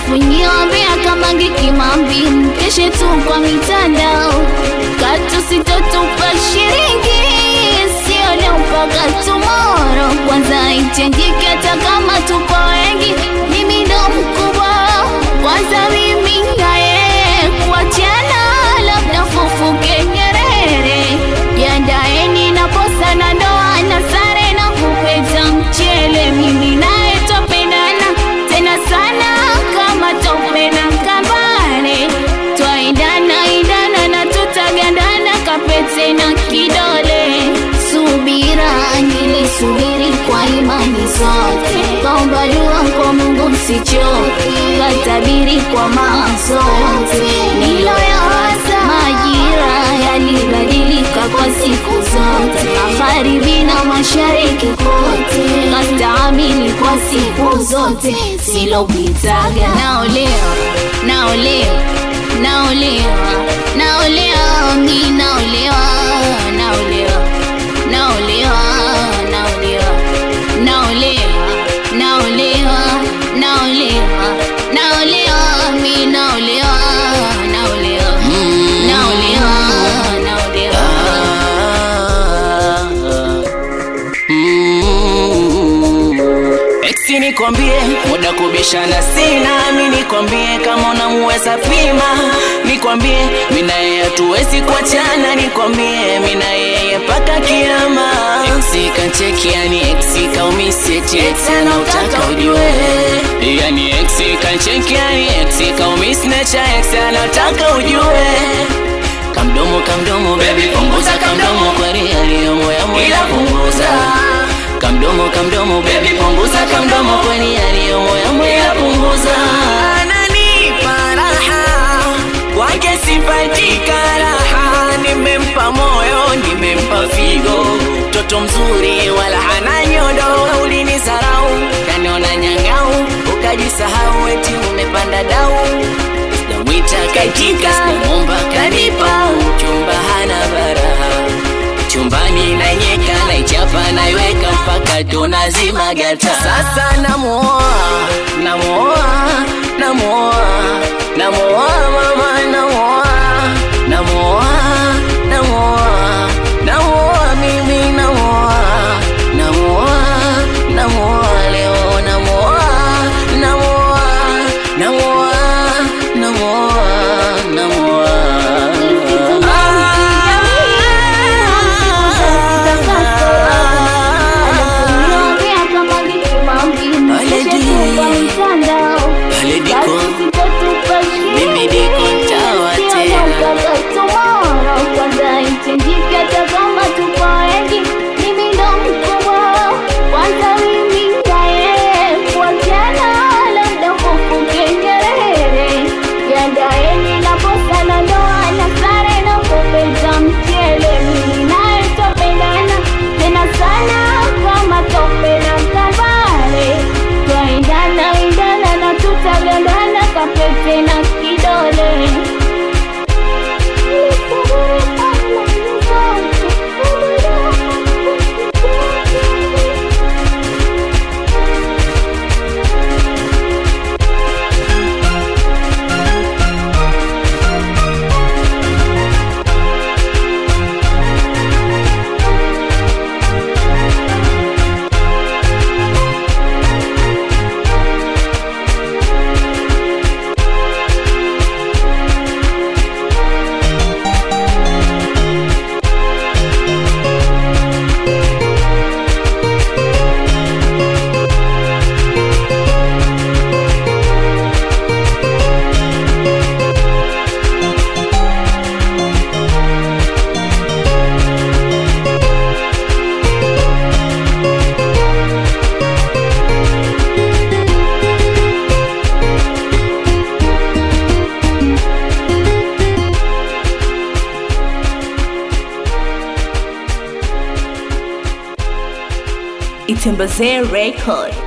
alafu nyiwambea kama ngikimambi mkeshe tu kwa mitandao katu sitotupa shiringi sio leo mpaka tomoro kwanza itengike hata kama tupo wengi mimi ndo mkubwa kwanza mimi naye kuachana labda fufuke nyerere yandaeni na posa na ndoa na sare na kupeta mchele mimi naye topendana tena sana kama tope na kambare twaendana indana na tutagandana kapete na kidole subira nilisubiri kwa imani zote kaomba dua kwa mungu msichoke katabiri kwa mazote niloyawaza majira yalibadilika kwa siku zote magharibi na mashariki kote kastaamili kwa siku zote silopitaga naolewa naolewa naolewa naolewa mi naolewa naolewa naolewa naolewa naolewa naolewa naolewa naolewa mi naolewa naolewa naolewa naolewa Eksi nikwambie, muda kubishana sina, mi nikwambie kama unamuweza pima, nikwambie mi na yeye hatuwezi kuachana, nikwambie mi na yeye mpaka kiama. Eksi kancheki, yani eksi kaumisi, eti eksi anautaka ujue, yani eksi kancheki, yani eksi kaumisi, necha eksi anautaka ujue kamdomo kamdomo baby punguza kamdomo kwani yaliyomo ya moyo punguza kamdomo kamdomo baby punguza kamdomo kwani yaliyomo ya moyo punguza ananipa raha kwake sipatika raha nimempa moyo nimempa figo mtoto mzuri wala hana nyodo ulinizarau kaniona nyangau ukajisahau eti umepanda dau Namwita katika naomba kanipa chumba hana baraha chumbani na nyeka naichapa naiweka mpaka tunazima gata sasa namuoa namuoa namuoa namuoa mama namuoa namuoa namuoa namuoa mimi namuoa namuoa namuoa leo namuoa namuoa namuoa namuoa namuoa Pale diko, mimi diko ntawa tena. Yandaeni na posa na ndoa na sare na kupeta mchele mimi naye topendana tena sana kama tope na kambale twaendana indana na tutagandana kapete na kidole Itembezee Record.